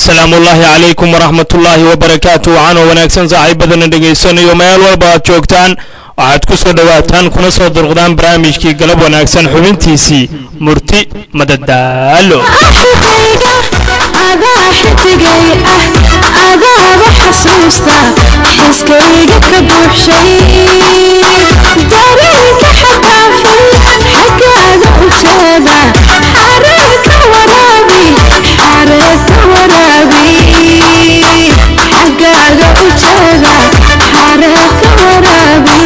salaamullaahi calaykum waraxmatullaahi wabarakaatu waxaanoo wanaagsan saaxiibadana dhegaysanayo meel walba aad joogtaan waxaad ku soo dhowaataan kuna soo durqdaan barnaamijkii galab wanaagsan xubintiisii murti madadaalo adaa xidigay ah adaaba xasuusta xiskayga ka buuxshay dareenka xadaafay xaggaaga u jeeda xareerka waraabi xareerka waraabi xaggaaga u jeeda xareerka waraabi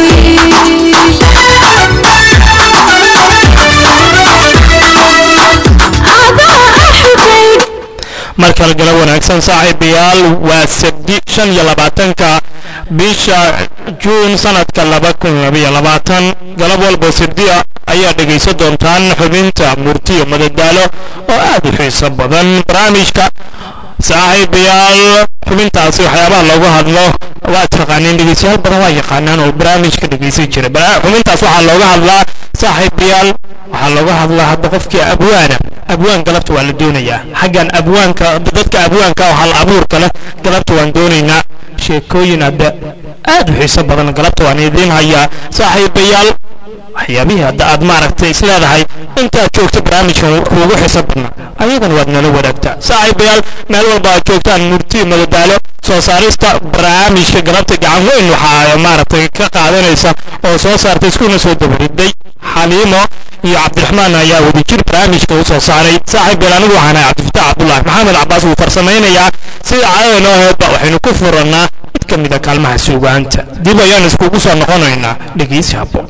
adaa axigay mar kale galab wanaagsan saaxiibayaal waa sabdi shan iyo labaatanka bisha juun sanadka laba kun labaiyo labaatan galab walba sabdiya ayaa dhegaysan doontaan xubinta murtiyo madadaalo oo aad u xiiso badan barnaamijka saaxiibayaal xubintaasi waxyaabaha loogu hadlo waa taqaaniin dhegeystayaal badan waa yaqaanaan oo barnaamijka dhegeysan jira Bara- xubintaas waxaa looga hadlaa saaxiibayaal waxaa looga hadlaa hadda qofkii abwaana abwaan galabta waa la doonayaa xaggan abwaanka dadka abwaanka oo hal abuurka leh galabta waan doonaynaa sheekooyin hadda aad u xiiso badan galabta waan idiin hayaa saaxiibayaal waxyaabihii hadda aad maaragtay isleedahay intaad joogto barnaamijkan kuugu xiso badna ayadan waad nala wadaagtaa saaxiibayaal meel walba aad joogtaan murti madadaalo soo saarista barnaamijka galabta gacan weyn waxaa maaragtay ka qaadanaysa oo soo saartay iskuna soo dabariday xaliimo iyo cabdiraxmaan ayaa wadajir barnaamijka u soo saaray saaxiibayaal anigu waxaan ahay cabdifataax cabdulaahi maxamed cabaas wuu farsamaynayaa sida caadada noo heedba waxaynu ku furannaa mid ka mid a kaalmaha suugaanta dib ayaan iskugu soo noqonaynaa dhegeysi habboon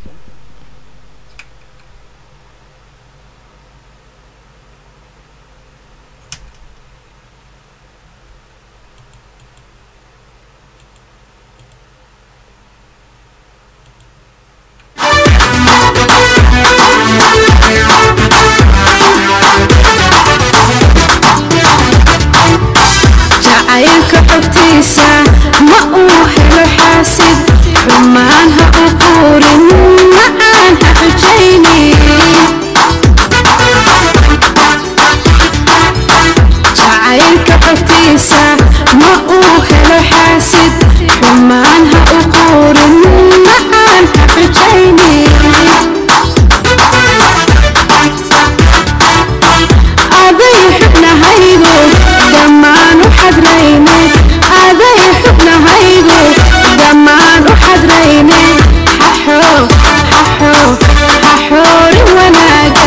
jacaylka xogtiisa ma uu helo xaasid xumaan ha u quurin macaan ha xujaynin jacaylka xogtiisa ma uu helo xaasid xumaan ha u quurin macaan ha xujaynin aday xubnahaygu dhammaan u xadrayne aday xubnahaygu dhammaan u xadrayne xaxo xaxo xaxoori wanaaga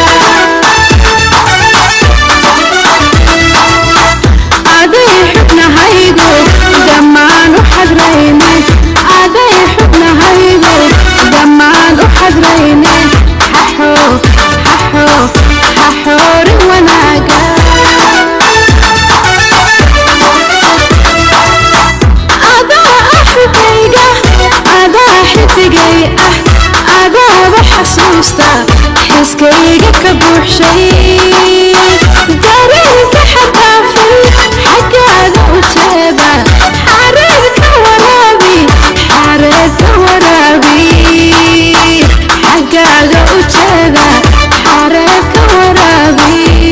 aday xubnahaygu dhammaan u xadrayne aday xubnahaygu dhammaan u xadrayne xaxo xaxo xaxoori wanaaga adaa axigayga adaa xidigay ah adaaba xasuusta xiskayga ka buuxshay dareenka xadaafay xaggaaga u jeeda xareerka waraabi xareerka waraabi xaggaaga u jeeda xareerka waraabi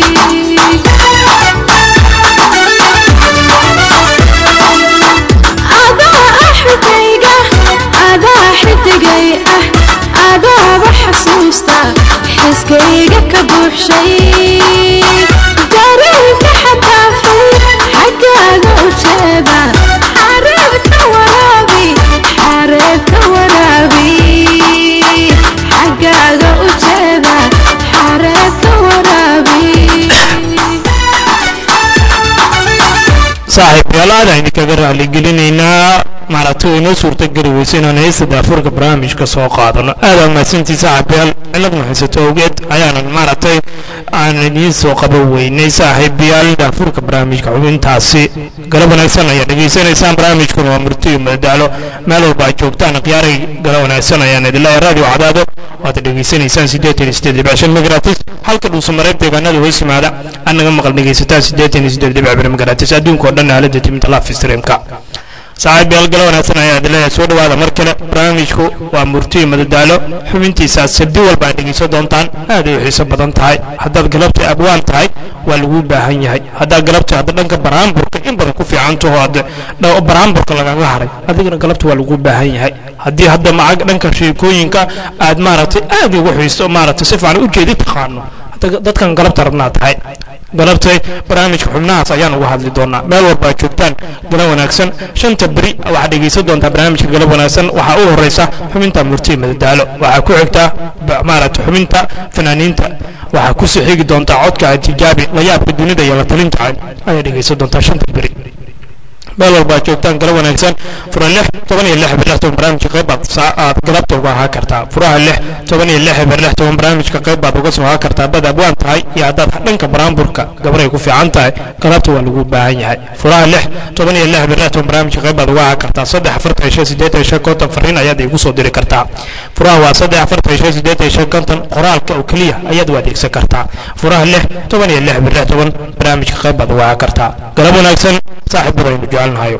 adaa axigayga adaa xidigay ah adaaba xasuusta xiskayga ka buuxshay dareenka xadaafay xaggaaga u jeeda xareerka waraabi xareerka waraabi xaggaaga u jeeda xareerka waraabi saaxiibayaal aad aynu kaga raaligelinaynaa maaragtay oo inoo suurtageli weysa inaan heesta daafurka barnaamijka soo qaadano aada mahadsantii saaxiibayaal cilad mahaysato awgeed ayaanan maaragtay aan idiin soo qaban weynay saaxiibayaal daafurka barnaamijka xubintaasi galab wanaagsan ayaa dhegaysanaysaan barnaamijkuna waa murti iyo madadaalo meel walba aad joogtaan khiyaaray galab wanaagsan ayaan idinleeyahay radio cadaado waad dhegaysanaysaan siddeetan iyo siddeed dhibc shan megatratis halka dhuusamareeb deegaanada hoos yimaada aad naga maqal dhegaysataan siddeetan iyo siddeed dhibc bir megatratis adduunka oo dhan aalada timinta live streamka saaxiib beelgalo wanaagsan ayaa adileeya soo dhowaada mar kale barnaamijku waa murtiyo madadaalo xubintiisa sabdi walba aad dhegeysan doontaan aad ay u xiiso badan tahay haddaad galabta abwaan tahay waa laguu baahan yahay haddaad galabta hadda dhanka baraamburka in badan ku fiicantaho ad baraamburka lagaga haray adigana galabta waa laguu baahan yahay haddii hadda macag dhanka sheekooyinka aad maaragtay aad ugu xiiso maaragtay si fiican u jeedi taqaano dadkan galabta rabnaa tahay galabtay barnaamijka xubnahaas ayaan uga hadli doonaa meel walba aad joogtaan galab wanaagsan shanta beri waxaad dhegaysan doontaa barnaamijka galab wanaagsan waxaa u horeysa xubinta murtiya madadaalo waxaa ku xigtaa maaragtay xubinta fanaaniinta waxaa ku sii xigi doontaa codka antijaabi layaabka dunida iyo la talinta ayaad dhegaysan doontaa shanta beri meel walba aad joogtaan galab wanaagsan fura lix toban iyo lix eber lix toban barnaamijka qayb baad aad galabta uga ahaa kartaa furaha lix toban iyo lix eber lix toban barnaamijka qayb baad uga soo ahaa kartaa bad abwaan tahay iyo haddaad dhanka baraamburka gabaray ku fiican tahay galabta waa lagu baahan yahay furaha lix toban iyo lix eber lix toban barnaamijka qayb baad uga ahaa kartaa saddex afartan iyo shan siddeetan iyo shan konton fariin ayaad igu soo diri kartaa furaha waa saddex afartan iyo shan siddeetan iyo shan konton qoraalka oo keliya ayaad u adeegsan kartaa furaha lix toban iyo lix eber lix toban barnaamijka qayb baad uga ahaa kartaa galab wanaagsan saaxiib badaynu jecelnahayo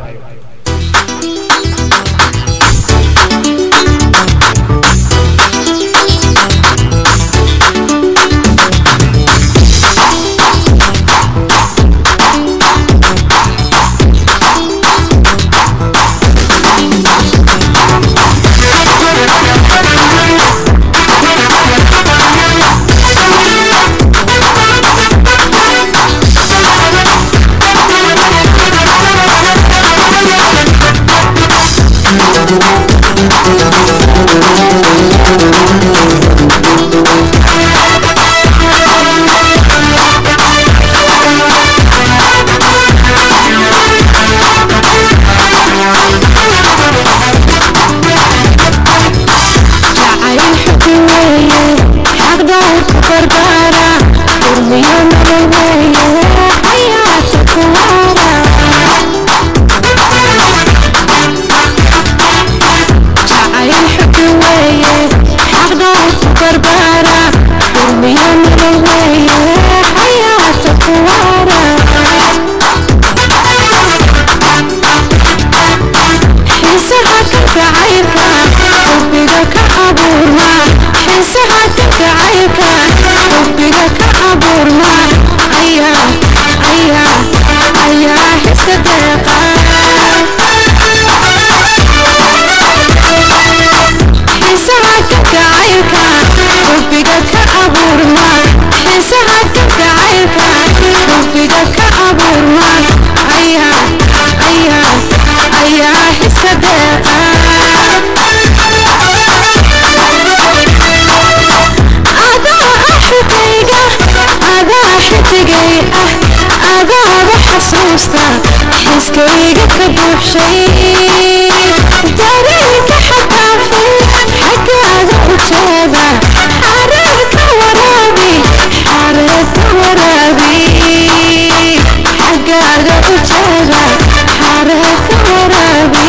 xiskayga ka buuxshay dareenka xadaafay xaggaaga u jeeda xareerka waraabi xareerka waraabi xaggaaga u jeeda xareerka waraabi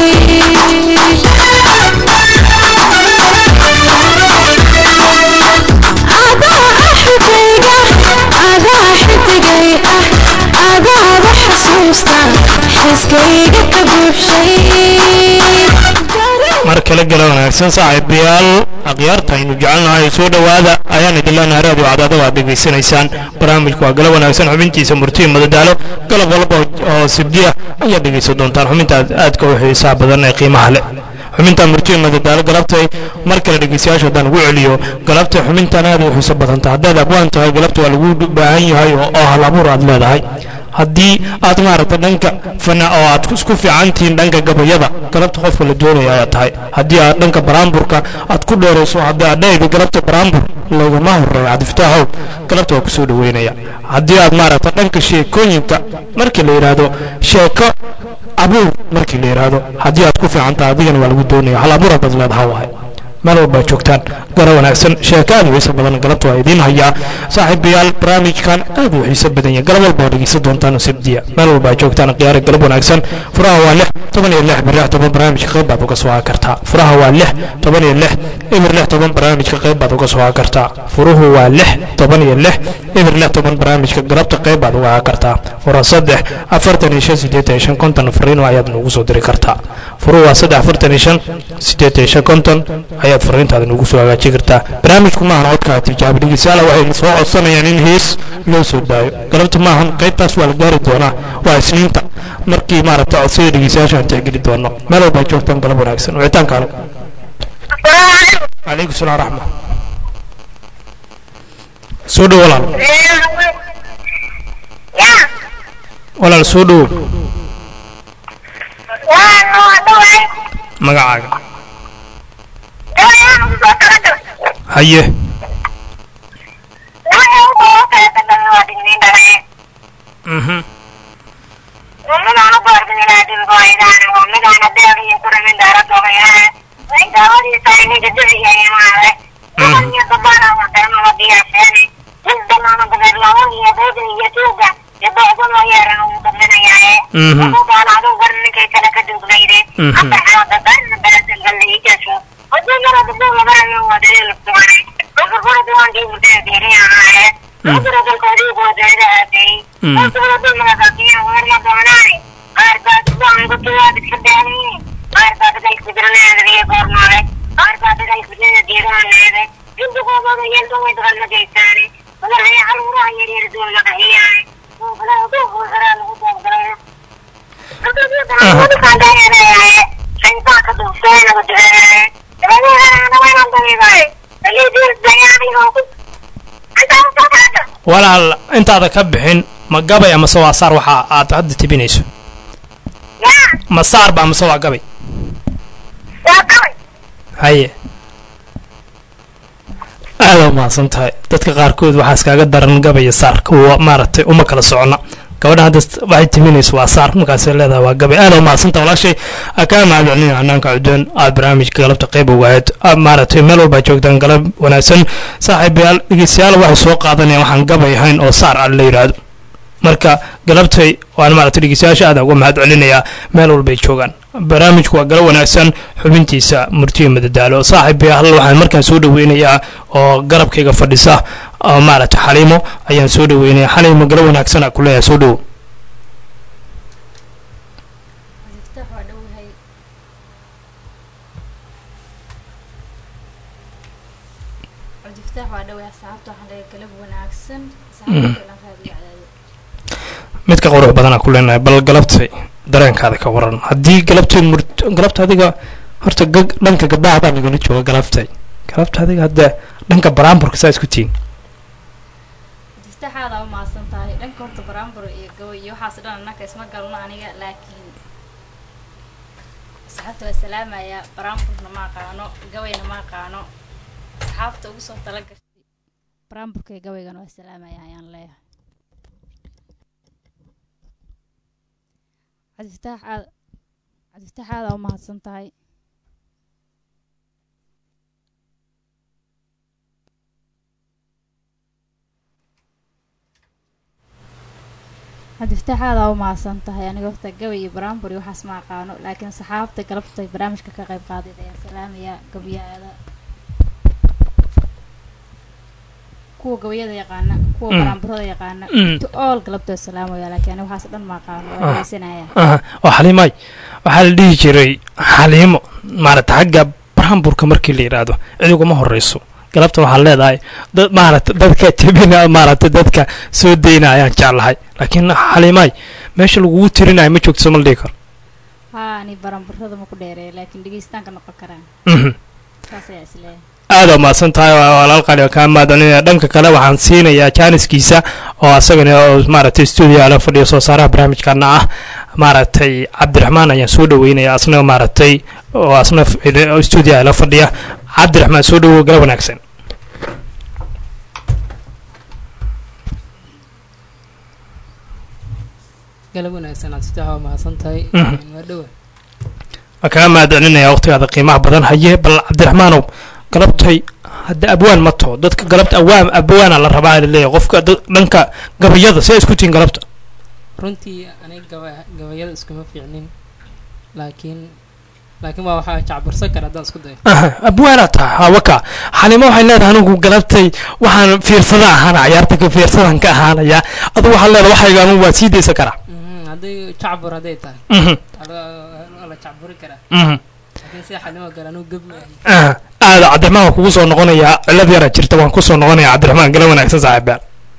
adaa axigayga adaa xidigay ah adaaba xasuusta xiskayga ka buuxshay mar kale gala wanaagsan saaxiibayaal akhyaarta aynu jecelnahay soo dhowaada ayaan idin leenahay raadiyo cadaada waad dhegaysanaysaan barnaamijku waa gala wanaagsan xubintiisa murtiya madadaalo galab walba oo sibdiya ayaad dhegaysan doontaan xubinta aadka u xiisaha badan ee qiimaha leh xubinta murtiya madadaalo galabtay mar kale dhegaystayaasha haddaan ugu celiyo galabtay xubintan aad u xiiso badanta haddaad abwaan tahay galabta waa lagu baahan yahay oo oo hal abuur aad leedahay haddii aad maaragta dhanka fana oo aad isku fiican tihiin dhanka gabayada galabta qofka la doonaya ayaa tahay haddii aad dhanka baraamburka aad ku dheerayso haddii aad dhehaydo galabta baraambur lagama horeeyo cabdifataaxow galabta waa kusoo dhaweynaya haddii aad maaragta dhanka sheekooyinka markii la yidhaahdo sheeko abuur markii la yidhaahdo haddii aad ku fiican tahay adigana waa lagu doonaya hal abuur haddaad leedaha wahay meel walba aad joogtaan gara wanaagsan sheeko aad u xiiso badan galabta waa idiin hayaa saaxiibayaal barnaamijkan aad u xiiso badan yahay galab walba oo dhegeysan doontaan sabdiya meel walba aad joogtaan khiyaari galab wanaagsan furaha waa lix toban iyo lix bir lix toban barnaamijka qayb baad uga soo haa kartaa furaha waa lix toban iyo lix ibir lix toban barnaamijka qayb baad uga soo haa kartaa furuhu waa lix toban iyo lix ibir lix toban barnaamijka galabta qayb baad uga haa kartaa fura saddex afartan iyo shan sideetan iyo shan konton fariino ayaad noogu soo diri kartaa furuhu waa saddex afartan iyo shan sideetan iyo shan konton ayaad fariintaada noogu soo hagaajin kartaa barnaamijku maahan codkaa tijaabi dhegeystayaal waxay soo codsanayaan in hees loo soo daayo galabta maahan qaybtaas waa la gaari doonaa waa isniinta markii maaragta codsada dhegeystayaasha aan tixgeli doono meel walba ay joogtaan galab wanaagsan wicitaanka ale calaykum salaam raxma soo dhow walaal walaal soo dhow magacaaga haye mhm Mhm. walaal intaada ka bixin ma gabay amase waa saar waxa aad hadda tibinayso ma saarba amase waa gabay haye aada umahadsan tahay dadka qaarkood waxaa iskaaga daran gabaya saar kuwa maaragtay uma kala socona gabadha hadda waxay timinayso waa saar markaasay leedahay waa gabay aada umahadsan tahay walaashay aa kaa mahadcelinaya hanaanka cuddoon aad barnaamijka galabta qayb ugahayd maaragtay meel walba joogtaan galab wanaagsan saaxiibayaal dhegeystayaal waxay soo qaadanayaan waxaan gabay ahayn oo saar aan la yidhaahdo marka galabtay waan maaragtay dhegeystayaasha aada uga mahad celinayaa meel walbay joogaan barnaamijku waa galo wanaagsan xubintiisa murtiyo madadaalo saaxiibayaal waxaan markaan soo dhaweynayaa oo garabkayga fadhisa oo maaragtay xaliimo ayaan soo dhaweynaya xaliimo galo wanaagsan ku leeyahay soo dhowo midka qurux badanaa ku leenahay bal galabtay dareenkaada ka waran haddii galabtay mur galabta adiga horta dhanka gabdhaha baa nagala jooga galabtay galabta adiga hadda dhanka baraamburka saa isku tihin jistaxaada u mahadsan tahay dhanka horta baraambur iyo gabay iyo waxaas dhan annaka isma galno aniga laakiin asxaabta waa salaamaya baraamburna ma aqaano gabayna ma aqaano asxaabta ugu soo tala gashay baraamburka iyo gabaygana waa salaamaya ayaan leeyahay cabdifataax aad cabdifataax aada u mahadsan tahay cabdifataax aada u mahadsan tahay aniga horta gabay iyo baraambur iyo waxaas ma aqaano laakiin saxaabta galabtay barnaamijka ka qayb qaadid ayaan salaamaya gabayaada kuwa gabayada yaqaana kuwa baraamburada yaqaana to all galabtoo salaamaya laakiin aniga waxaas dhan ma aqaano waa dhegeysanaya oo xaliimay waxaa la dhihi jiray xaliimo maaragta xagga baraamburka markii la yidhaahdo cidiguma horeyso galabta waxaan leedahay dad maaragta dadka tebina maaragta dadka soo dayna ayaan jeclahay laakiin xaliimay meesha lagugu tirinayo ma joogto soma la dhihi karo haa ani baraamburada ma ku dheereeya laakiin dhegeystaanka noqon karaan saas ayaa isleeyahay aada umahadsan tahay walaal qali oo kaa mahadcelinaya dhanka kale waxaan siinayaa jaaniskiisa oo asagana oo maaragtay stuudio ala fadhiyo soo saaraha barnaamijkana ah maaragtay cabdiraxmaan ayaan soo dhaweynaya asna maaragtay oo asna stuudio ala fadhiya cabdiraxmaan soo dhawow gala wanaagsan galab wanaagsan aad sitaha waa mahadsan tahay waa dhowa waan kaga mahadcelinaya waqtigaada qiimaha badan haye bal cabdiraxmaanow galabtay hadda abwaan ma taho dadka galabta awaam abwaana la rabaa laleeyahay qofka dad- dhanka gabayada see isku tihiin galabta runtii aniga gaba gabayada iskuma fiicnin laakiin laakiin waa waxaa jacbursan kara haddaan isku dayo aha abwaanaa taha hawaka xalimo waxay leedahay anigu galabtay waxaan fiirsada ahaana cayaarta ka fiirsadan ka ahaanaya adu waxaa leedahay waxayga anigu waa sii daysan karaa Mhm, hadday jacbur hadday tahay Mhm, ala- waa la jacburi karaa mhm. laakiin sida xalimo gale anuu geb maahi aha aada cabdiraxmaan waan kugu soo noqonayaa cilad yara jirta waan kusoo noqonayaa cabdiraxmaan gala wanaagsan saaxiibyaal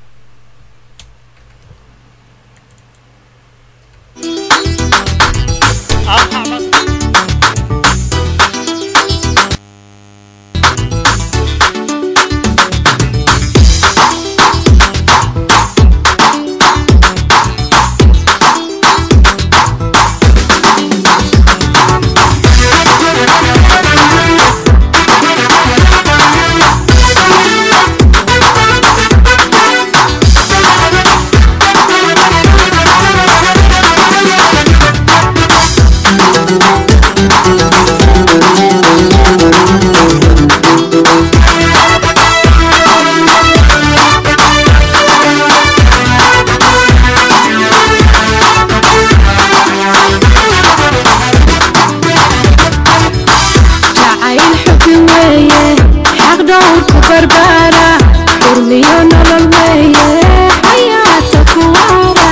jacayl xubi weeye xaq dhowrku barbaara xurmiyo nolol weeye xayaata ku waara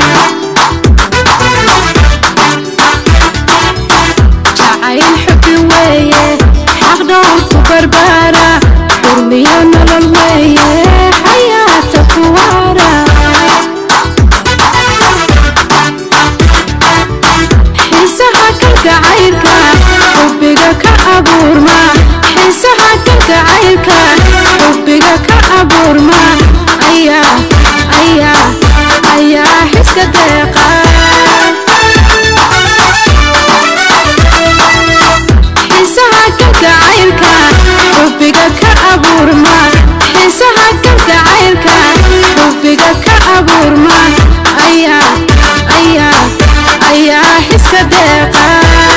jacayl xubi weeye xaq dhowrku barbaara xurmiyo nolol weeye xayaata ku waara xiisaha kalgacaylka xubbiga ka abuurma xiisaha kalgacaylka xubbiga ka abuurma ayaa ayaa ayaa xiska deeqa xiisaha kalgacaylka xubbiga ka abuurma xiisaha kalgacaylka xubbiga ka abuurma ayaa ayaa ayaa xiska deeqa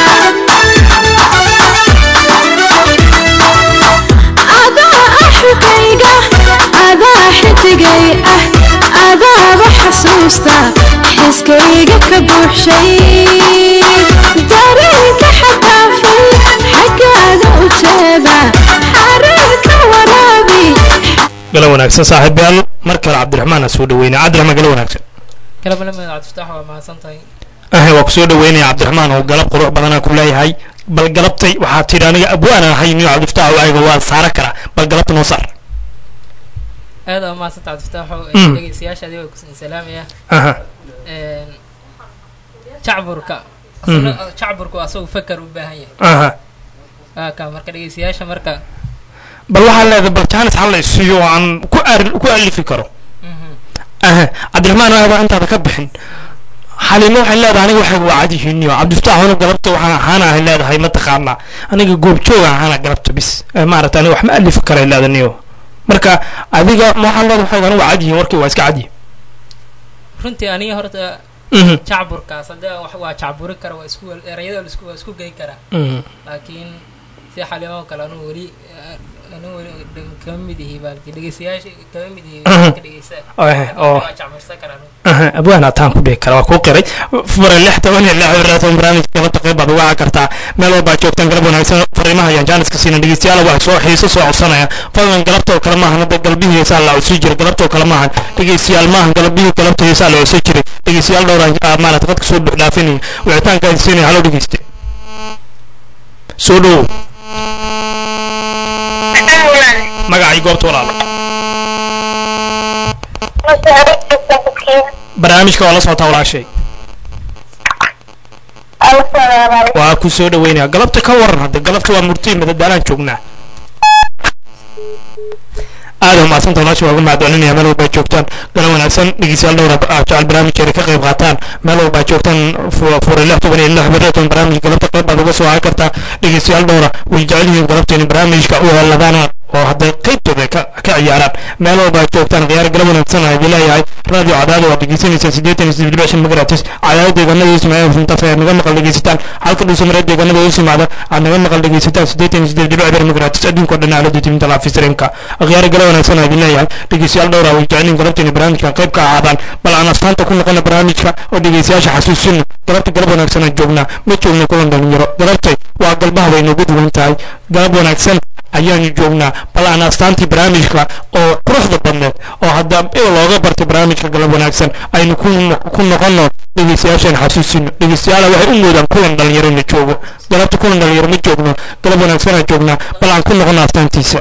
adaa ah xukayga adaa xidigay ah adaaba xasuusta xiskayga ka buuxshay dareenka xadaafay xaggaaga u jeeda xareerka waraabi gala wanaagsan saaxiibyaal mar kale cabdiraxmaan aan soo dhaweynaya cabdiraxmaan gala wanaagsan galab lamid cabdifataax waa mahadsan tahay ahe waa kusoo dhaweynaya cabdiraxmaan oo galab qurux badanaa ku leeyahay bal galabtay waxaa tidhi aniga abwaanaan ahay niyo cabdifataax waaga waa saara karaa bal galabta noo saar aad aa mahadsan tahay cabdifataaxo Mm. dhegeystayaasha adiga waa kusin salaamaya aha Een, jacburka Mhm. asna- jacburku asagu fakar u baahan yahay aha waa ka marka dhegeystayaasha marka bal waxaa leedahay bal jaanis hal la isiiyo oo aan ku ar- ku alifi karo mhm, aha cabdiraxmaan aaba intaada ka bixin xalimo waxay leedahay aniga waxay waa cadihiiniyo cabdifataax anu galabta waxaan ahaana ay leedahay mataqaanaa aniga goobjooga ahaana galabta bis Eh, maaragta aniga wax ma alifi kara ay leedahay niyo marka adiga ma waxaan leedahay waxay aniga waa cadihiin warkii waa iska cadihi runtii aniga horta Mhm, jacburkaas hadda wax waa jacburi kara waa isku erayada la isku waa isku gey karaa mhm. laakiin si xalimo kale anuu weli anuu weli dheg- kama mid ihi baalki dhegeystayaasha kama mid ihi Mhm. ka dhegeysta Eh, oo waa jacbursan kara anuu aha abwaan ataan ku dhihi kara waa kuu qiray fure lix toban iyo lix raatan barnaamijka galabta qayb baad uga kartaa meel walbaa joogtaan galab wanaagsan fariimaha ayaan jaaniska siina dhegeystayaal wax soo xiiso soo codsanaya fadlan galabta oo kale maahan hadda galbihii heesaa la codsi jiray galabta oo kale maahan dhegeystayaal maahan galbihii galabta heesaa la codsi jiray dhegeystayaal dhowraan maarata qadka soo buuxdhaafinaya wicitaanka ay siinaya halo dhegeyste soo dhowow magacii goobta walaalo barnaamijka waa la socotaa walaashay waa ku soo dhaweynaya galabta ka waran hadda galabta waa murtii madadaalaan joognaa aada umadsanta walaasha waa ugu mahadcelinaya meel walbaa joogtaan galan wanaagsan dhegeystayaal dhowra ah jecel barnaamijkeena ka qayb qaataan meel walbaa joogtaan fu- fure lix toban iyo lix bareetan barnaamij galabta qayb baad uga soo haan kartaa dhegeystayaal dhowra way jecel yihiin galabteena barnaamijka u heladana oo hadday qaybtooda ka ka ciyaaraan meel walba ay joogtaan khiyaar galab wanaagsan aan idin leeyahay radio cadaada waad dhegeysanaysaa siddeetan iyo siddeed dhibic shan magaratis cadaada deegaanada ismaaciil runtaas ayaad naga maqal dhegeysataan halka dhuusamareed deegaanada hoos yimaada aad naga maqal dhegeysataan siddeetan iyo siddeed dhibic eber magaratis adduunka oo dhan aalada timinta laafisreenka khiyaar galab wanaagsan aan idin leeyahay dhegeystayaal dhowra way jecelin galabteeni barnaamijkan qayb ka ahaadaan bal aan astaanta ku noqona barnaamijka oo dhegeystayaasha xasuusino galabta galab wanaagsan aan joognaa ma joogno kulan dhalinyaro galabtay waa galbaha bay noogu duwan tahay galab wanaagsan ayaanu joognaa bal aan astaantii barnaamijka oo quruxda badneed oo hadda looga bartay barnaamijka galab wanaagsan aynu ku ku noqono dhegeystayaashaan xasuusino dhegeystayaala waxay u moodaan kulan dhalinyaro na joogo galabta kulan dhalinyaro ma joogno galab wanaagsan aan joognaa bal aan ku noqono astaantiisa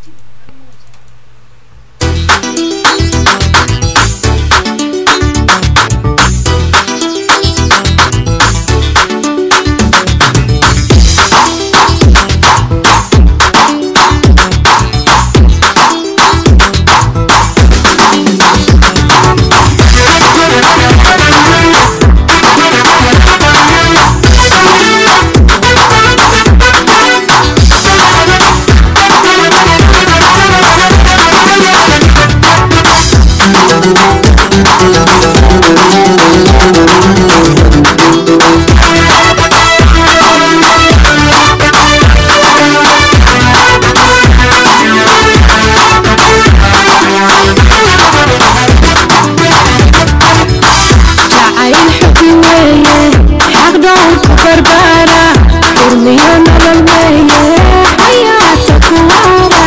jacayl xubi weeye xaq dhowrka barbaara xurmiyo nolol weeye xayaata kuwaara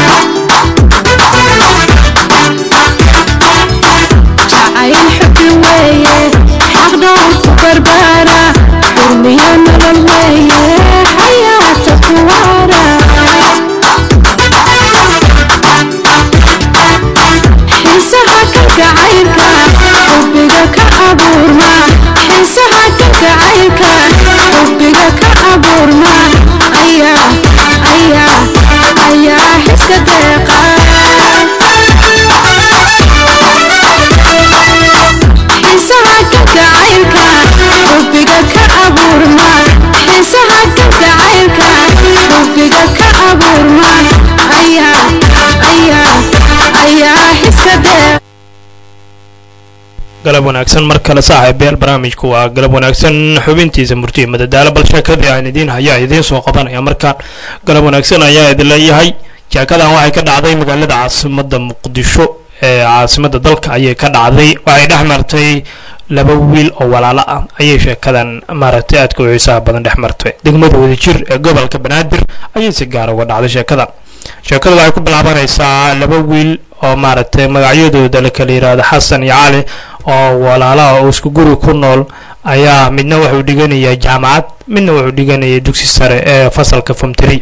jacayl xubi weeye xaq dhowrka barbaara xurmiyo nolol weeye xayaata kuwaara xiisaha kalgacaylka xubbiga ka abuurma xiisaha kalgacaylka xubbiga ka abuurma ayaa ayaa ayaa xiska deeqa xiisaha kalgacaylka xubbiga ka abuurma xiisaha kalgacaylka xubbiga ka abuurma ayaa ayaa ayaa xiska deeqa galab wanaagsan mar kale saaxiibayaal barnaamijku waa galab wanaagsan xubintiisa murtiya madadaalo bal sheekadii aan idiin hayaa idiin soo qabanaya markaan galab wanaagsan ayaa idin leeyahay sheekadan waxay ka dhacday magaalada caasimada muqdisho ee caasimada dalka ayay ka dhacday waxay dhex martay laba wiil oo walaalo ah ayay sheekadan maaragtay aadka u xiisaha badan dhex martay degmada wadajir ee gobolka banaadir ayay si gaara uga dhacday sheekadan sheekadu waxay ku bilaabanaysaa laba wiil oo maaragtay magacyadooda la kala yidhaahdo xasan iyo cali oo walaalaha oo isku guri ku nool ayaa midna wuxuu dhiganaya jaamacad midna wuxuu dhiganaya dugsi sare ee fasalka fomtri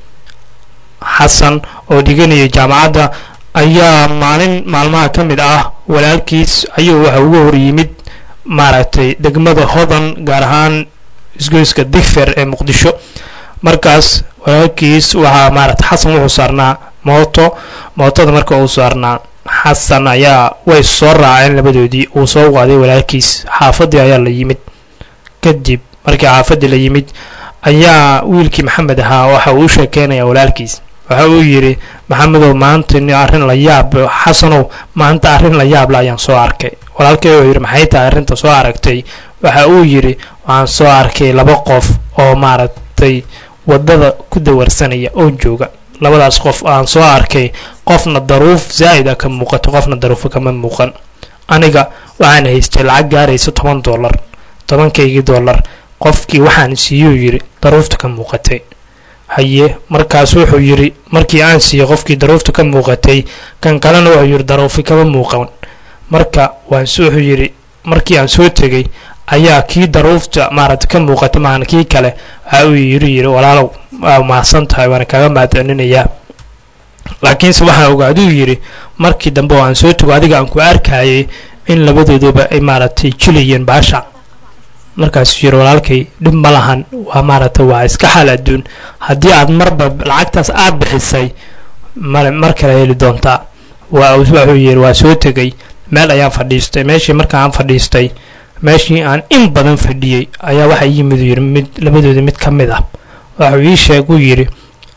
xasan oo dhiganaya jaamacadda ayaa maalin maalmaha ka mid ah walaalkiis ayuu waxa uga hor yimid maaragtay degmada hodan gaar ahaan isgoyska digfer ee muqdisho markaas walaalkiis waxaa maaragtay xasan wuxuu saarnaa mooto mootada marka uu saarnaa xasan ayaa way soo raaceen labadoodii uu soo qaaday walaalkiis xaafadii ayaa la yimid kadib markii xaafadii la yimid ayaa wiilkii maxamed ahaa waxa uu u sheekeynaya walaalkiis waxa uu yidhi maxamedow maanta ni arrin la yaab xasanow maanta arrin la yaable ayaan soo arkay walaalkay wuxuu yidhi maxay tahay arrinta soo aragtay waxa uu yidhi waxaan soo arkay laba qof oo maaragtay waddada ku dawarsanaya oo jooga labadaas qof aan soo arkay qofna daruuf zaa'id a ka muuqato qofna daruufa kama muuqan aniga waxaan haystay lacag gaaraysa toban dollar tobankaygii dollar qofkii waxaan siiyuu yidhi daruufta ka muuqatay haye markaas wuxuu yidhi markii aan siiyey qofkii daruufta ka muuqatay kan kalena wuxuu yidhi daruufi kama muuqan marka waan wuxuu yidhi markii aan soo tegey ayaa kii daruufta maaragta ka muuqata maahan kii kale waxa uu yidhi yidhi walaalow waa mahadsan tahay waana kaga mahadcelinayaa laakiinse waxaan ogaaduu yidhi markii dambe oo aan soo tego adiga aan ku arkayay in labadooduba ay maaragtay jilayeen baasha markaasuu yidhi walaalkay dhib ma lahan waa maaragtay waa iska xaal adduun haddii aad marba lacagtaas aad bixisay male mar kale heli doontaa waa wuxuu yidhi waa soo tegey meel ayaan fadhiistay meeshii marka aan fadhiistay meeshii aan in badan fadhiyey ayaa waxaa yimid yidhi mid labadoodii mid ka mid ah waxuu ii sheeguu yidhi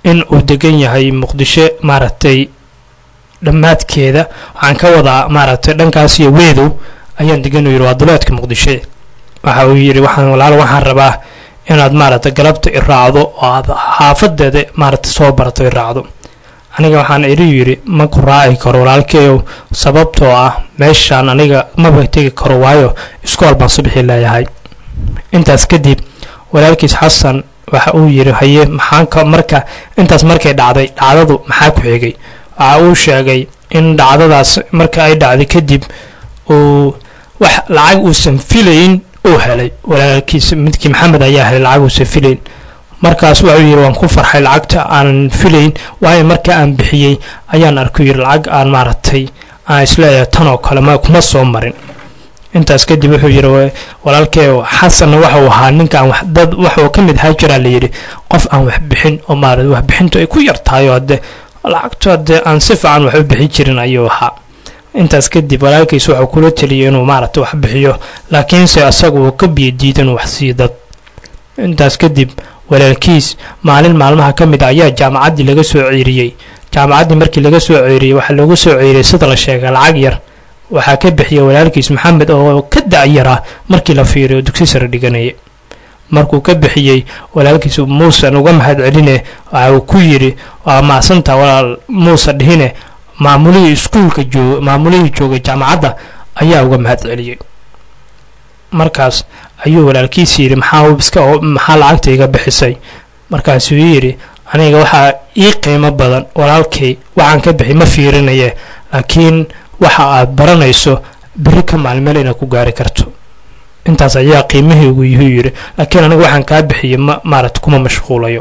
in uu degan yahay muqdisho maaragtay dhammaadkeeda waxaan ka wadaa maaragtay dhankaas iyo weedow ayaan degan u yidhi waa duleedka muqdisho waxa uu yidhi waxaan walaalo waxaan rabaa inaad maaragtay galabta i raacdo oo aad xaafadeeda maaragtay soo barato i raacdo aniga waxaan idhi yidhi ma ku raaci karo walaalkeeyow sababtoo ah meeshaan aniga maba tegi karo waayo iskool baan subaxii leeyahay intaas kadib walaalkiis xasan waxa uu yidhi haye maxaan ka marka intaas markay dhacday dhacdadu maxaa ku xigay waxa uu sheegay in dhacdadaas marka ay dhacday kadib uu wax lacag uusan filayn uu helay walaalkiis midkii maxamed ayaa helay lacag uusan filayn markaas wuxuu yidhi waan ku farxay lacagta aanan filayn waayo marka aan bixiyey ayaan arku yidhi lacag aan maaragtay aan isleeyahay tan oo kale ma kuma soo marin intaas kadib wuxuu yidhi walaalkee xasanna waxau ahaa ninkaan dad waxuu ka mid ahaa jiraa layidhi qof aan wax bixin oo maarata waxbixintu ay ku yar tahay oo hadde lacagtu hadde aan si fiican wax u bixin jirin ayuu ahaa intaas kadib walaalkiis wuxuu kula teliyay inuu maaragta wax bixiyo laakiinse asaga uu ka biyo diida inuu wax siiyo dad intaas kadib walaalkiis maalin maalmaha ka mid a ayaa jaamacaddii laga soo ceeriyey jaamacaddii markii laga soo ceeriyey waxaa loogu soo ceeriyey sida la sheegay lacag yar waxaa ka bixiyay walaalkiis maxamed oo ka da-yaraa markii la fiiriyo dugsi sare dhiganaya markuu ka bixiyey walaalkiis muusan uga mahad celine waxa uu ku yidhi waa maasanta walaal muuse dhihine maamulihii iskuulka joog maamulihii joogay jaamacadda ayaa uga mahad celiyey markaas ayuu walaalkiis yidhi maxaa iska maxaa lacagta iga bixisay markaasuu yidhi aniga waxaa ii qiimo badan walaalkay waxaan ka bixi ma fiirinaye laakiin waxa aad baranayso beri ka maalmeel inaad ku gaari karto intaas ayaa qiimihii ugu yuhuu yidhi laakiin aniga waxaan kaa bixiyay ma maaragta kuma mashquulayo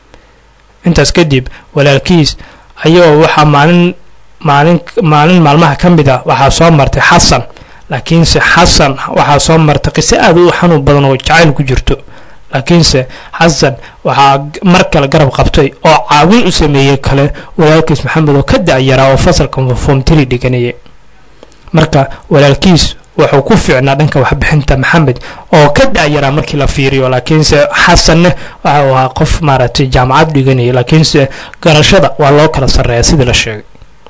intaas kadib walaalkiis ayagoo waxaa maalin maalin maalin maalmaha ka mid a waxaa soo martay xasan laakiinse xasan waxaa soo martay qiso aad u xanuun badan oo jacayl ku jirto laakiinse xasan waxaa mar kale garab qabtay oo caawin u sameeyey kale walaalkiis maxamed oo ka da-yaraa oo fasalka foomtiri dhiganaya marka walaalkiis wuxuu ku fiicnaa dhanka waxbixinta maxamed oo ka da-yaraa markii la fiiriyo laakiinse xasanne waxa uu ahaa qof maaragtay jaamacad dhiganaya laakiinse garashada waa loo kala sarreeya sidii la sheegay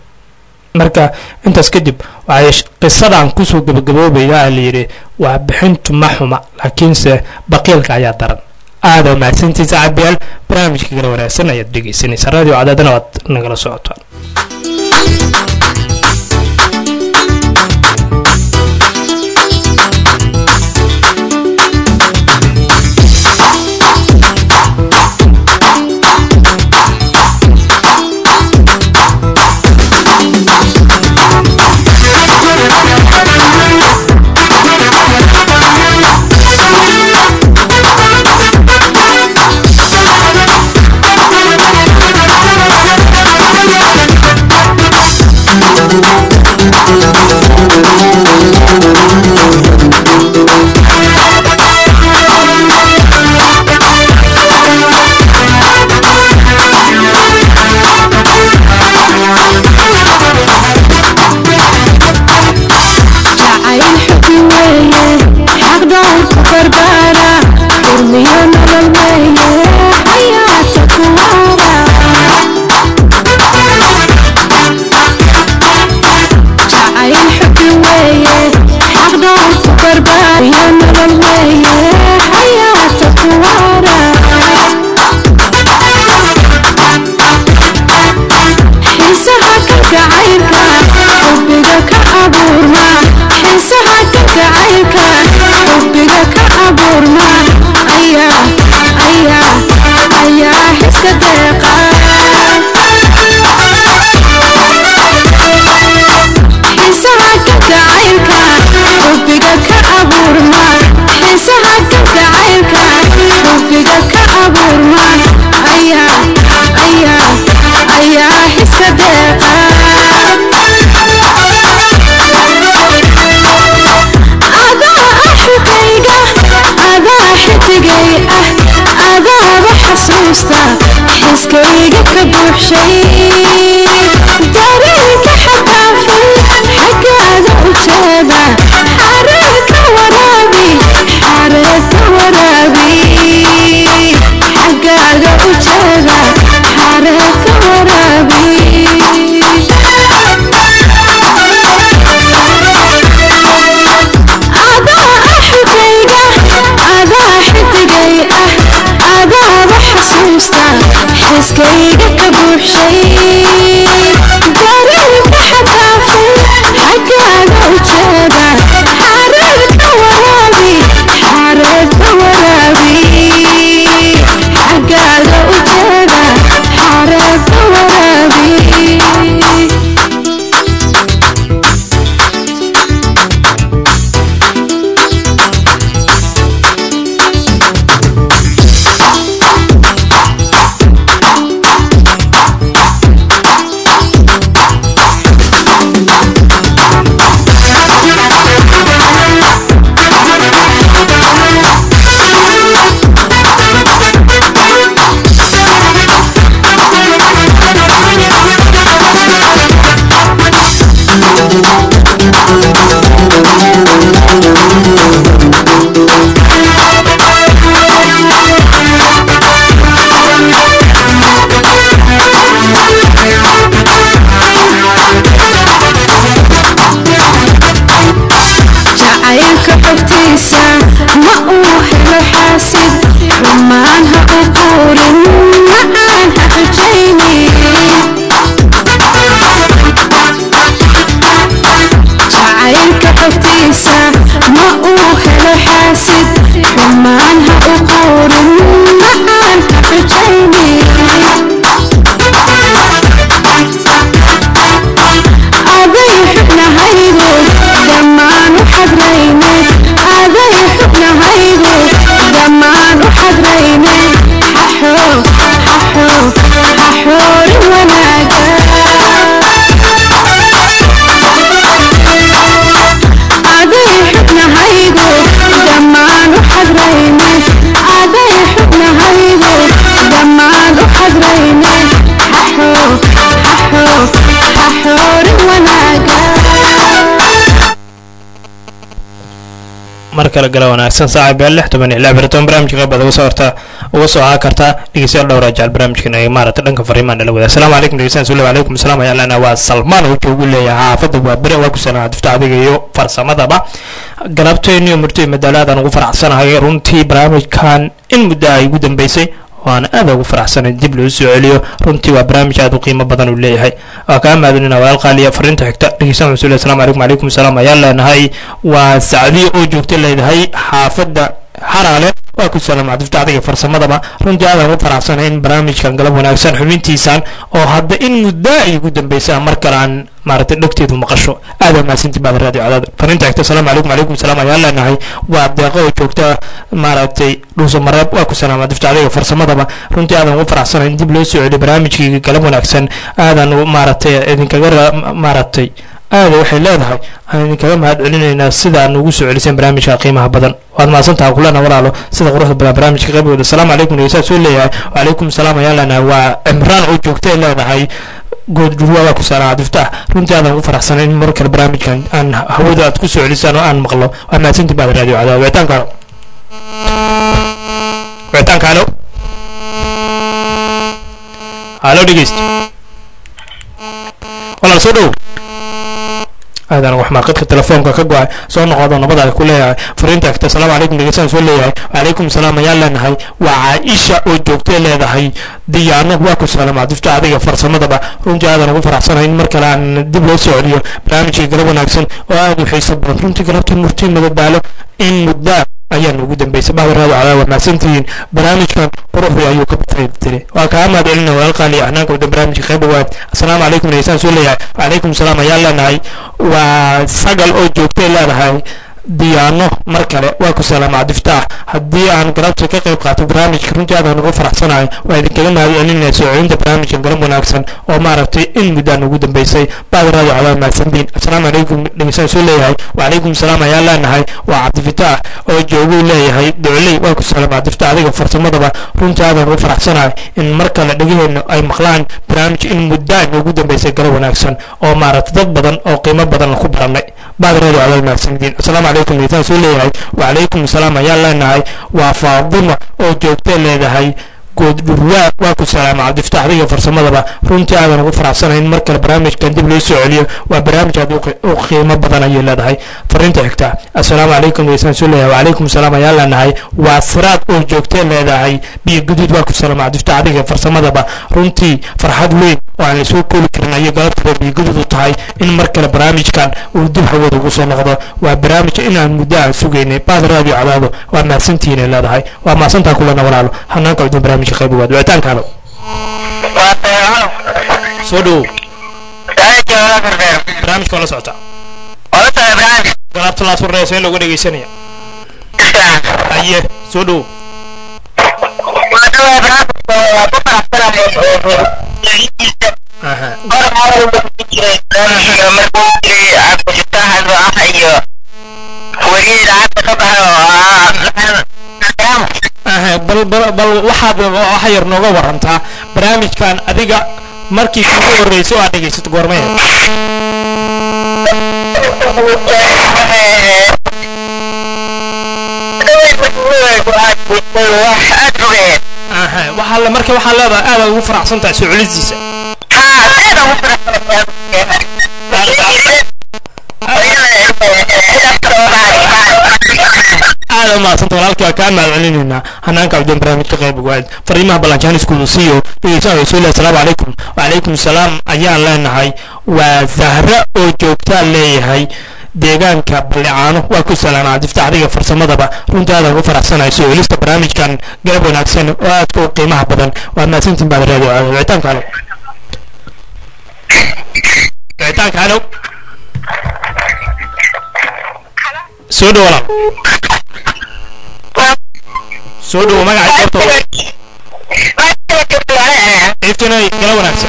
marka intaas kadib waxay qisadan kusoo gabagaboobayda layidhi waxbixintu ma xuma laakiinse baqiilka ayaa daran aada mahadsantiisa cabiyaal barnaamijka kala wanaagsan ayaad dhegeysanaysa radio cadaadana waad nagala socotaan Thank jacaylka xogtiisa ma uu helo xaasid xumaan ha u quurin macaan ha xujaynin jacaylka xogtiisa ma uu helo xaasid xumaan ha u quurin macaan ha xujaynin aday xubnahaygu dhammaan u xadrayne aday xubnahaygu dhammaan u xadrayne xaxo xaxo xaxoorin wanaaga aday xubnahaygu dhammaan u xadrayne aday xubnahaygu dhammaan u xadrayne xaxo xaxo xaxoorin wanaaga mar kale gala wanaagsan saaca beel lix toban iyo lix baraton barnaamijka qaybada uga soo horta uga soo haa karta dhegeystayaal dhowra jecel barnaamijkan ay maarata dhanka fariimaan nala wada asalaamu calaykum dhegeystayaal sulle calaykum asalaam ayaa lana waa salmaan oo joogu leeyahay xaafadda waa bere waa ku sanaa difta adiga iyo farsamadaba galabteenni iyo murtay madaalaadan ugu faraxsanahay runtii barnaamijkan in muddo ay ugu dambeysay waana aad ugu faraxsanay dib loo soo celiyo runtii waa barnaamij aad u qiimo badan uu leeyahay waa kaa mahadinina walaal qaaliya fariinta xigta dhegeysan maxsuul assalaamu calaykum calaykum salaam ayaan leenahay waa sacdiyo oo joogta leedahay xaafadda xaraale waa ku salaam cabdifta adiga farsamadaba runtii aadaan ugu faraxsanay in barnaamijkan galab wanaagsan xubintiisan oo hadda in muddo ay ugu dambeysaa mar kale aan maaragtay dhegteedu maqasho aada mahadsanti baad raadiyo cadaad fariinta xigta asalaamu calaykum calaykum salaam ayaan leenahay waa deeqo oo joogta maaragtay dhuuso mareeb waa ku salaam cabdifta adiga farsamadaba runtii aadan ugu faraxsanay in dib loo soo celiyo barnaamijkii galab wanaagsan aadan maaragtay idinkaga ra- maaragtay aada waxay leedahay aan idinkaga mahad celinaynaa sida aad nugu soo celiseen barnaamijka qiimaha badan waad mahadsantaha kulana walaalo sida quruxda badan barnaamijka qaybgooda asalaamu calaykum dhegeystaad soo leeyahay wacalaykum salaam ayaan leenahay waa cimraan oo joogtay leedahay good dhurwa waa ku saaran cabdiftaax runtii aadan ugu faraxsanay in mar kale barnaamijkan aan hawada aad ku soo celisaan oo aan maqlo waa mahadsantii baad raadiyo cadaa wicitaanka halo wicitaanka halo halo dhegeyst walaal soo dhow aadaan wax maaqadka telefoonka ka go-ay soo noqodo nabada ay ku leeyahay fariinta xigta asalaamu calaykum dhegeystaan soo leeyahay wacalaykum salaam ayaan leenahay waa caaisha oo joogtay leedahay diyaano waa ku salaam cabdifta adiga farsamadaba runtii aadan ugu faraxsanahay in mar kale aan dib loo soo celiyo barnaamijka galab wanaagsan oo aad u xiiso badan runtii galabta murtii madadaalo in muddaa ayaan ugu dambeysay bahda raado cadaa waa mahadsantihiin barnaamijkan quruxdii ayuu ka faytire waa kaa mahad celina walaalqaali ahnaanka wadan barnaamijka qayb waad asalaamu calaykum dhegeystaan soo leeyahay wacalaykum salaam ayaan leenahay waa sagal oo joogtay leedahay diyaano mar kale waa ku salaama cabdiftaax haddii aan galabta ka qayb qaato barnaamijka runtii aadaan ugu faraxsanahay waa idinkaga mahad celinaya soo celinta barnaamijka galab wanaagsan oo maaragtay in muddaan ugu dambeysay baad raadi cadaa mahadsantiin asalaamu calaykum dhegeystaan soo leeyahay wacalaykum salaam ayaan leenahay waa cabdifataax oo jooguu leeyahay docley waa ku salaama cabdiftaax adiga farsamadaba runtii aadaan ugu faraxsanahay in mar kale dhegaheenna ay maqlaan barnaamij in muddaan ugu dambeysay galab wanaagsan oo maaragtay dad badan oo qiimo badan ku baranay baad raadi cadaa mahadsantiin asalaamu calaykum dhegeystaan soo leeyahay wacalaykum salaam ayaan leenahay waa faadima oo joogtay leedahay good dhurwaa waa ku salaama cabdiftaax adiga farsamadaba runtii aadan ugu faraxsanahay in mar kale barnaamijkan dib loo soo celiyo waa barnaamij aad u qi- u qiimo badan ayay leedahay fariinta xigta asalaamu calaykum dhegeystaan soo leeyahay wacalaykum salaam ayaan leenahay waa siraad oo joogtay leedahay biyo guduud waa ku salaama cabdiftaax adiga farsamadaba runtii farxad weyn oo aan lasoo koobi karin ayay galabtaba biyo guduud u tahay in mar kale barnaamijkan uu dib hawada ugu soo noqdo waa barnaamij inaan muddo aan sugaynay baad raadiyo cadaado waa mahadsantihiin ay leedahay waa mahadsantaa kulana walaalo hanaanka udun barnaamijka qayb waad wicitaanka halo soo dhowow barnaamijka waa la socota galaabta laas warnaysa in looga dhegeysanaya haye soo dhowow aha aha bal bal bal waxaad waxa yar nooga warantaa barnaamijkan adiga markii kugu horreysay oo aad dhegeysato goormee aha waxaa le marka waxaa leedahay aadaad ugu faraxsan tahay soo celistiisa aada umahadsanta walaalkii waa kaa mahadcelinaynaa hanaanka abdeen barnaamijka qayb waad fariimaha ballanjaan iskuulu siiyo dhegeystaha rasuul assalaamu calaykum wacalaykum salaam ayaan leenahay waa zahra oo joogtaa leeyahay deegaanka ballicaano waa ku salaanaa diftaxdiga farsamadaba runtii aadaan ugu faraxsanahay soo helista barnaamijkan garab wanaagsan oo aadka u qiimaha badan waa mahadsantiin baad raadi wicitaanka halo wicitaanka halo soo dhow walaal soo dhowo magaca goobta iftinay gala wanaagsan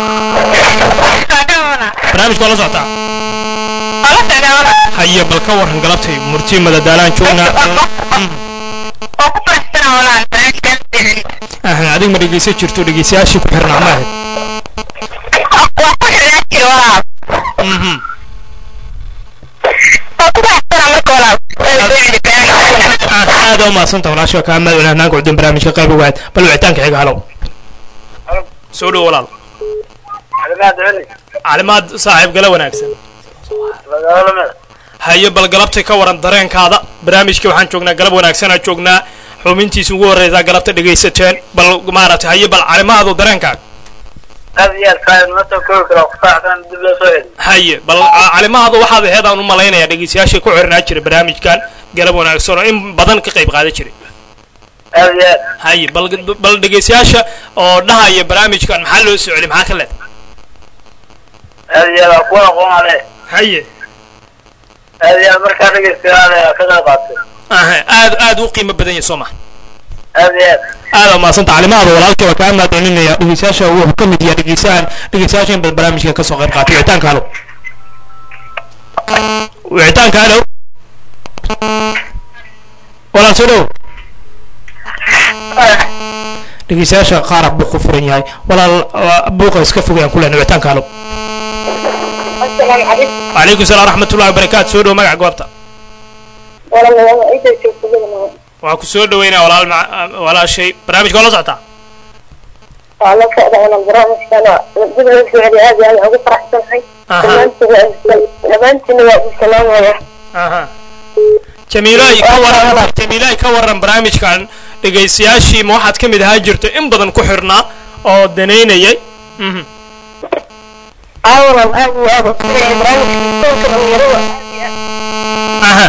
barnaamijka waa la socotaa haye bal ka waran galabtay murti madadaalaan joognaa ahna adig ma dhegeysan jirto dhegeystayaashii ku xirnaa ma ahayd Mhm. Ah, aad u mahadsanta walaasha kaa mahad celin hanaanka cudin barnaamijka qayb waad bal wicitaanka xiga halow soo dhow walaal calimaad saaxiib gala wanaagsan haye bal galabtay ka waran dareenkaada barnaamijkii waxaan joognaa galab wanaagsanaa joognaa xubintiisa ugu horreysaa galabta dhegaysateen bal maaragtay haye bal calimaadu dareenkaaga aad iyo aad faaid ma soo koobi karo kusaacsan dib loo soo heli haye bal a- calimahaadu waxaad aheed aan u malaynayaa dhegeystayaashii ku xirnaa jiray barnaamijkan galab wanaagsan oo in badan ka qayb qaadan jiray aad iyo aad haye bal bal dhegeystayaasha oo dhahaya barnaamijkan maxaa loo soo celi maxaa ka leed aad iyo aad waa kuwa aqoon ale haye aad iyo aad markaa dhegeystayaal ka qayb qaatay aha aad aad u qiimo badan yahay soo maha aad iyo aad aada mahadsanta calimahaada walaalkii waa kaa mahadcelinaya dhegeystayaasha wuxuu ka mid yahay dhegeystahan dhegeystayaasha in badan barnaamijka kasoo qayb qaatay wicitaanka halow wicitaanka halow walaal soo dhow dhegeystayaasha qaar buu ku furan yahay walaal waa buuqa iska fogayaan ku lehna wicitaanka halow السلام عليكم وعليكم السلام ورحمة الله وبركاته soo dhow magaca goobta والله والله انت شوف كذا waa ku soo dhaweynaa walaal ma- walaashay barnaamijka waa la socotaa والله كذا انا البرامج كان بدي اسمع لي هذه انا اقول فرح سمحي أها. لما انت السلام عليكم aha jamiilay ka waran jamiilay ka waran barnaamijkan dhegaystayaashii ma waxaad ka mid ahaa jirto in badan ku xirnaa oo danaynayay Mhm. اولا ابو ابو برامج كان يروح aha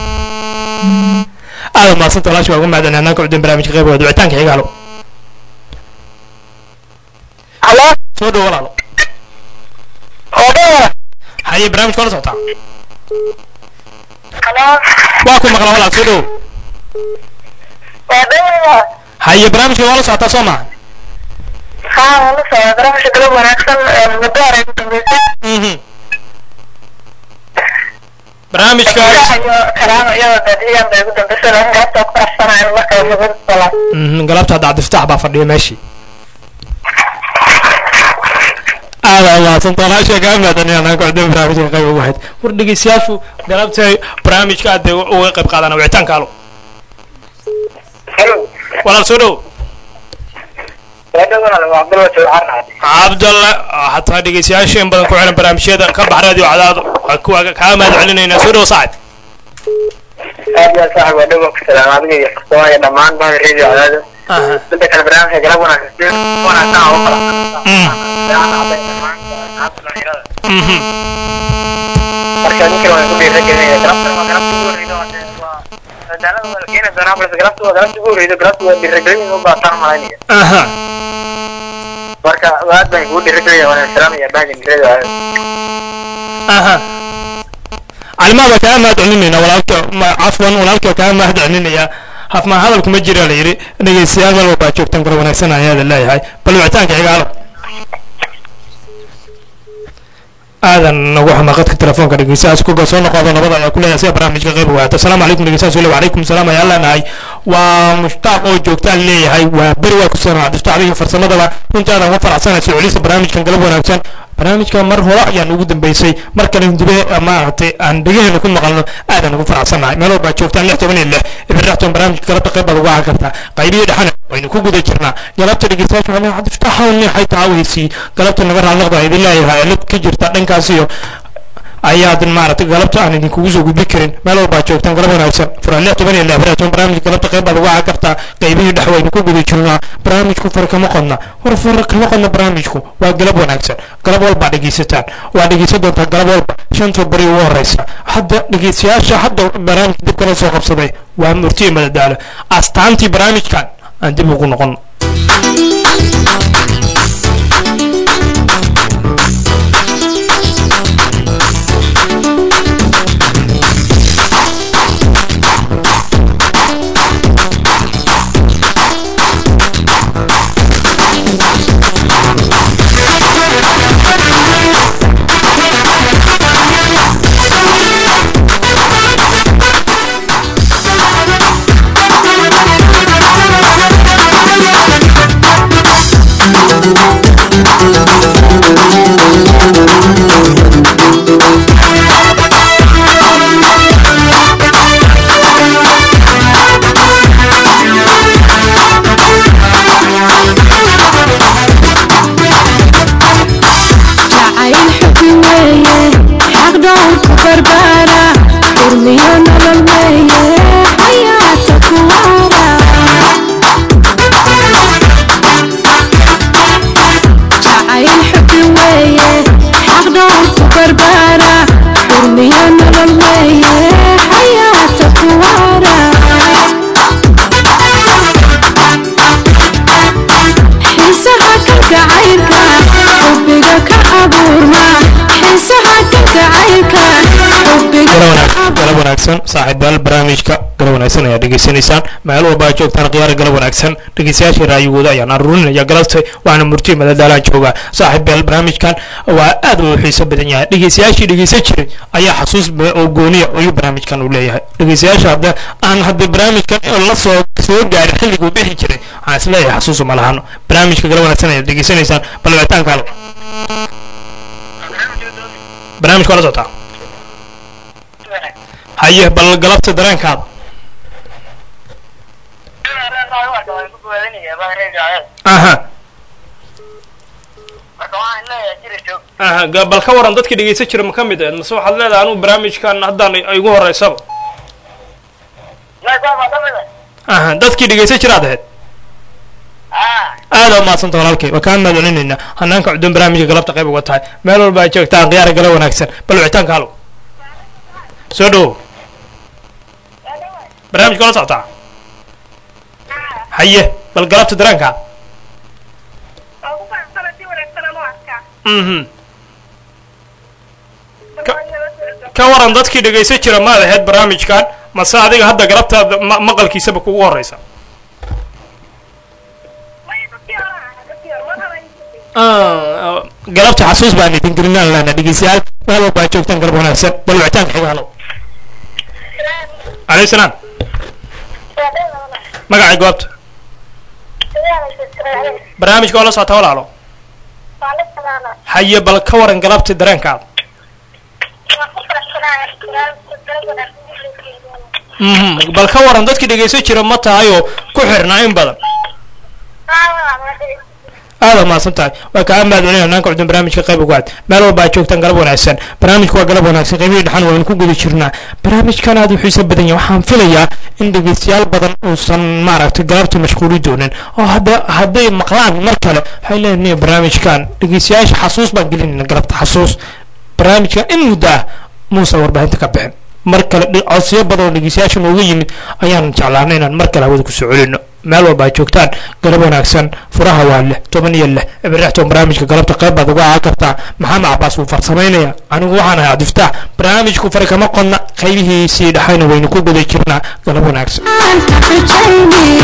aada mahadsanta walaasha waa ugu mahadcelin hanaanka cudin barnaamijka qayb waad wicitaanka xiga halo الو soo dhow walaalo هذا haye barnaamijka waa la socotaa الو waa ku maqla walaal soo dhow هذا haye barnaamijka waa la socotaa soo maha ها والله برامج كلام انا احسن مدار Mhm. barnaamijkaas كلام يا بديا بيقول بس انا قاعد اقرا سنه انا ما كان الصلاه Mhm, galabta hadda cabdiftaax baa fadhiya meeshii aada mahadsan walaasha kaa mahadcelin hanaanka cudin barnaamijka qayb ugu hayd war dhegeystayaashu galabtay barnaamijka aad bay uga qayb qaadana wicitaanka halo halo walaal soo dhow waa walaal waa cabdalla jawxarna cabdalla hataa dhegeystayaasha in badan ku xiran barnaamijyada ka bax radio cadaado waa kuwa kaa mahad celinaynaa soo dhow saacid aad iyo aad saaxib waa dhawa ku salaam adiga iyo farsamada iyo dhammaan bahda radio cadaado aha midda kale barnaamijka galab wanaagsan wanaagsan oo kala Mhm. marka ninkan waan ku dhiiragelinaya galabtan waa galabta ugu horreyda waa waa madaalada waa la keeni doonaa balse galabta waa galabta ugu horreyda galabta waa dhiiragelin u baataan malaynaya aha marka aad baan kugu dhiiragelinaya waan salaamaya bahda radio cadaado aha calimaada kaa mahad celinaynaa walaalka ma- cafwan walaalka kaa mahad celinaya hafmaa hadalku ma jira la yidhi dhegeystayaal meel walbaa joogtaan kula wanaagsan ayaa la leeyahay bal wicitaanka xiga halo aadan nagu xuma qadka telefoonka dhegeystayaas kuga soo noqodo nabada ayaa ku leeyahay sida barnaamijka qayb waata asalaamu calaykum dhegeystayaas weli wacalaykum salaam ayaa leenahay waa mushtaaq oo joogtaan leeyahay waa beri waa ku sanaa diftaacdiga farsamadaba runtii aadan uga faraxsanahay soo celista barnaamijkan galab wanaagsan barnaamijka mar hore ayaan ugu dambeysay mar kale dibe maaragtay aan dhegaheena ku maqalno aadaan ugu faraxsannahay meel walbaa joogtaan lix toban iyo lix ibirraxtoon barnaamijka galabta qayb baad uga ahaan kartaa qaybihii dhexana waynu ku guda jirnaa galabta dhegeystayaasha waxaa leeyahay cabdiftaxawni waxay tacaaweysi galabta naga raalnoqda idin leeyahay cilad ka jirta dhankaas iyo ayaadan maaragtay galabta aan idinkugu soo gudbi karin meel walbaa joogtaan galab wanaagsan furan lix toban iyo lix baratoon barnaamijka galabta qayb baad uga ahaan kartaa qaybihii dhex waynu ku guda jirnaa barnaamijku far kama qodna war far kama qodna barnaamijku waa galab wanaagsan galab walbaa dhegeysataan waa dhegeysan doontaa galab walba shanta bari ugu horeysa hadda dhegeystayaasha hadda barnaamijka dib kala soo qabsaday waa murtiye madadaalo astaantii barnaamijkan aan dib ugu noqon jacayl xubi weeye xaq dhowrku barbaara urmiyo nolol weeye xayaata ku waara jacayl xubi weeye xaq dhowrku barbaara urmiyo nolol weeye xayaata ku waara xiisaha kalgacaylka xubbiga ka abuurma xiisaha kalgacaylka xubbiga galab ka wanaag- galab wanaagsan saaxiibayaal barnaamijka galab wanaagsan ayaa dhegeysanaysaan meel walba aad joogtaan khiyaara galab wanaagsan dhegeystayaasha raayigooda ayaan aruurinaya galabta waana murtiye madadaalaan joogaa saaxiibayaal barnaamijkan waa aad u xiiso badan yahay dhegeystayaashii dhegeysan jiray ayaa xasuus ba- oo gooniya ayuu barnaamijkan u leeyahay dhegeystayaasha hadda aan hadda barnaamijkan la soo soo gaarin xilliguu bixi jiray waxaan isleeyahay xasuusu ma lahano barnaamijka galab wanaagsan ayaad dhegeysanaysaan bal wicitaanka halo barnaamijka waa la socotaa haye bal galabta dareenkaada aha aha ga- bal ka waran dadkii dhegeysan jira ma ka mid ahed mase waxaad leedahay anugu barnaamijkan haddaan ay igu horeysaba aha dadkii dhegeysan jiraad ahayd aada umaadsanta walaalkay waa kaa mahadcelinaynaa hanaanka cudun barnaamijka galabta qayb uga tahay meel walba ay joogtaan khiyaara gala wanaagsan bal wicitaanka halo soo dhowow barnaamijka la socotaa haye bal galabta dareenkaa mhm ka waran dadkii dhegeysan jira maad ahayd barnaamijkan mase adiga hadda galabtaada ma- maqalkiisaba kugu horeysa Ah, galabta xasuus baan idin gelinaan lana dhegeystayaal meel walba aad joogtaan galab wanaagsan bal wicitaanka xiga halo calayhi salaam magacay goobta barnaamijka waa la socotaa walaalo haye bal ka waran galabta dareenkaada mhm bal ka waran dadkii dhegeysan jira ma tahay oo ku xirnaa in badan aada mahadsan tahay waa kaa mahadcelin hanaanka cudun barnaamijka qayb uga cad meel walba aad joogtaan galab wanaagsan barnaamijka waa galab wanaagsan qaybihii dhexan waynu ku guda jirnaa barnaamijkan aad u xiiso badan yahay waxaan filayaa in dhegeystayaal badan uusan maaragtay galabta mashquuli doonin oo hadda hadday maqlaan mar kale waxay leeyihin barnaamijkan dhegeystayaasha xasuus baan gelinayna galabta xasuus barnaamijkan in muddo ah muusan warbaahinta ka bixin mar kale dhi- codsiyo badan oo dhegeystayaasha nooga yimid ayaan jeclaanay inaan mar kale hawada kusoo celino meel walba aad joogtaan galab wanaagsan furaha waa lix toban iyo lix ibirixtoon barnaamijka galabta qayb baad uga ahaan kartaa maxamed cabaas wuu farsamaynaya anigu waxaan ahay cabdiftaax barnaamijku fari kama qodna qaybihiisii dhexayna waynu ku guda jirnaa galab wanaagsan aan xujayni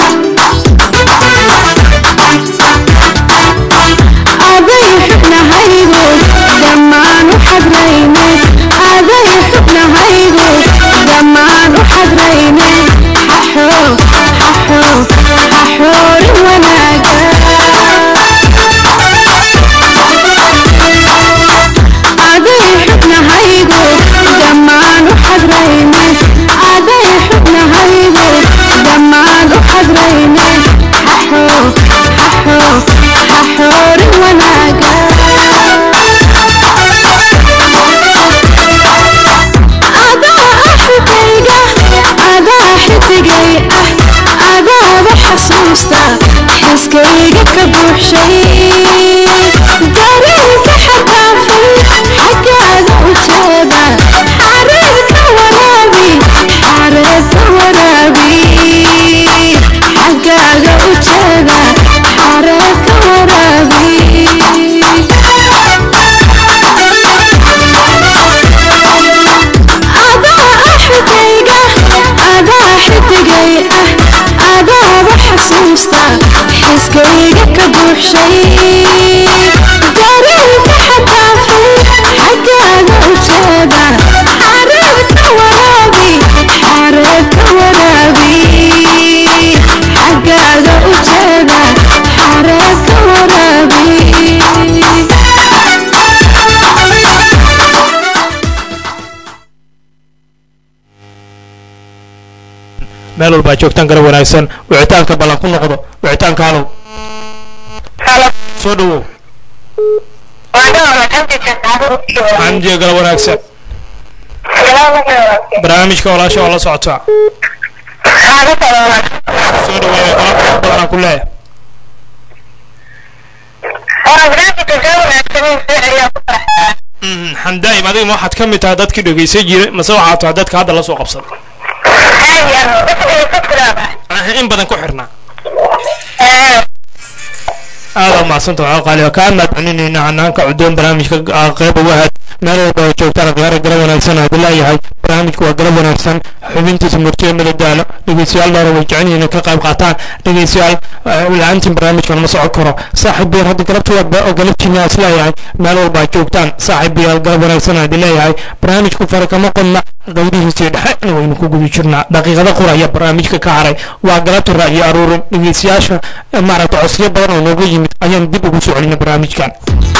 aday xubnahaygu dhammaan u xadrayne aday xubnahaygu dhammaan u xadrayne xaxo xaxo xaxoorin wanaaga buuxshay dareenka xadaafay xaggaaga ujeeda xareebka waraabi xareebka waraabi xaggaaga ujeeda xareebka waraabi meel walbaa joogtaan garab wanaagsan wicitaanka ballan ku noqdo wicitaanka halow soo dhawow xamdiga garab wanaagsan barnaamijka walaasha waa la socotaa soo dhaweeya galab badanaa ku leeya Mhm, xamdaayim adiga ma waxaad ka mid tahay dadkii dhegeysan jiray mase waxaad tahay dadka hadda la soo qabsaday Ah, in badan ku xirnaa aada umahadsanta waxaa qaaliga kaa mahadcelinayna hanaanka cudoon barnaamijka ah, qayb uga ahayd meel walba oo joogtaan khiyaara garab wanaagsan aad leeyahay barnaamijku waa garab wanaagsan xubintiisa murtiye madadaalo dhegeystayaal dhowra way jecel yihiin inay ka qayb qaataan dhegeystayaal eh, la-aantiin barnaamijkan ma socon karo saaxiib biyaal hadda galabta waa oo galabtiina is leeyahay meel walba aad joogtaan saaxiib biyaal garab wanaagsan aad leeyahay barnaamijku fara kama qodna qowdihiisii dhexe waynu ku guda jirnaa daqiiqada quraya barnaamijka ka haray waa galabta ra'yi aruurin dhegeystayaasha eh, maaragta codsiyo badan oo nooga yimid ayaan dib ugu soo celina barnaamijkan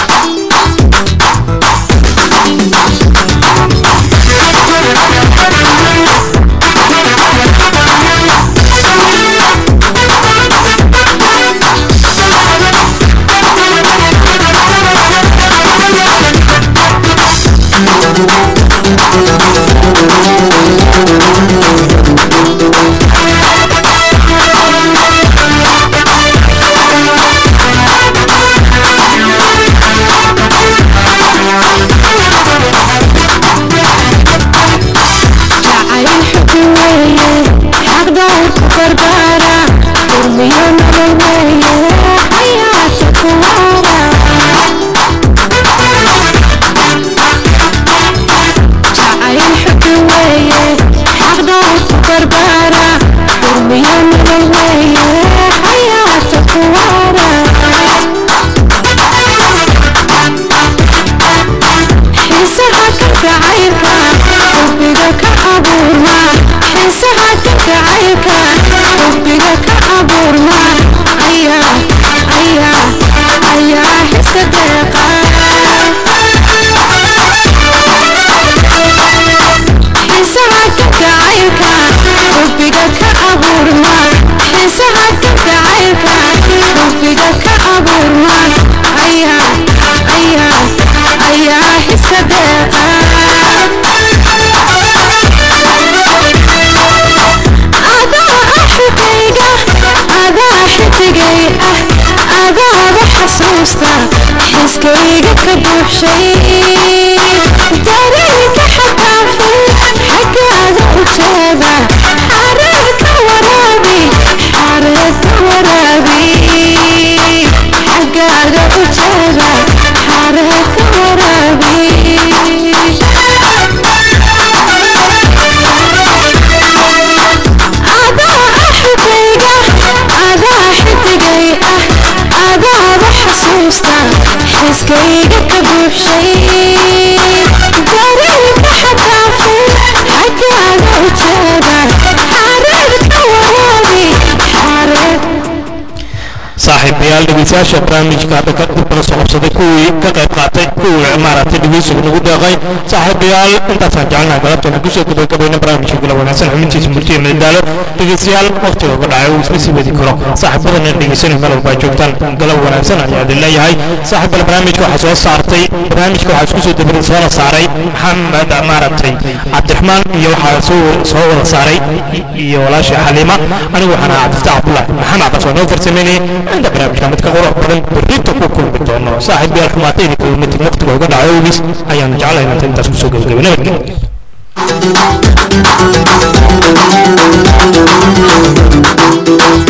jacayl xubi weeye xaqdowrka barbaara durmiyo nolol weeye xayaata kuwaara jacayl xubi weeye xaqdowrka barbaara durmiyo nolol weeye xayaata kuwaara xiisaha ka gacaylka xubbiga ka abuurma xiisaha ka gacaylka xubbiga ka abuurma ayaa ayaa ayaa xiska deeqa xiisaha ka gacaylka xubbiga ka abuurma xiisaha ka gacaylka xubbiga ka abuurma ayaa ayaa ayaa xiska deeqa adaa axigayga adaa xidigay ah adaaba xasuusta xiskayga ka buuxshay dareenka xadaafay xaggaaga ujeeda xareerka waraabi xareerka waraabi xaggaaga ujeeda xareerka waraabi adaa axigayga adaa xidigay ah adaaba xasuusta xiskayga ka buuxshay dareenka xadaafay xaggaaga ujeeda xareerka waraabi xareer saaxiibayaal dhegeystayaasha barnaamijka hadda ka dib kala soo qabsaday kuwii ka qayb qaatay kuwii maaragtay dhegeysiga nagu deeqay saaxiibayaal intaasaan jecelnahay galabtana kusoo gabagabayna barnaamijka gala wanaagsan xubintiisa murtiya madadaalo dhegeystayaal waqtiga uga dhacay uu isma sii wadi karo saaxiibadana dhegeysanay meel walba joogtaan galab wanaagsan ayaa idin leeyahay saaxiibal barnaamijka waxaa soo saartay barnaamijka waxaa isku soo dabarin soona saaray maxamed maaragtay cabdiraxmaan iyo waxaa soo soo wada saaray iyo walaashii xaliima anigu waxaan ahaa cabdifataax cabdullahi maxamed cabas waa noo farsameynayay inta barnaamijka mid ka qurux badan berrinta ku kulmi doono saaxiib yaal xumaatay idinka umatin waqtiga uga dhaco awgiis ayaan jeclahay inaan intaas kusoo gabagabay nabadgelyo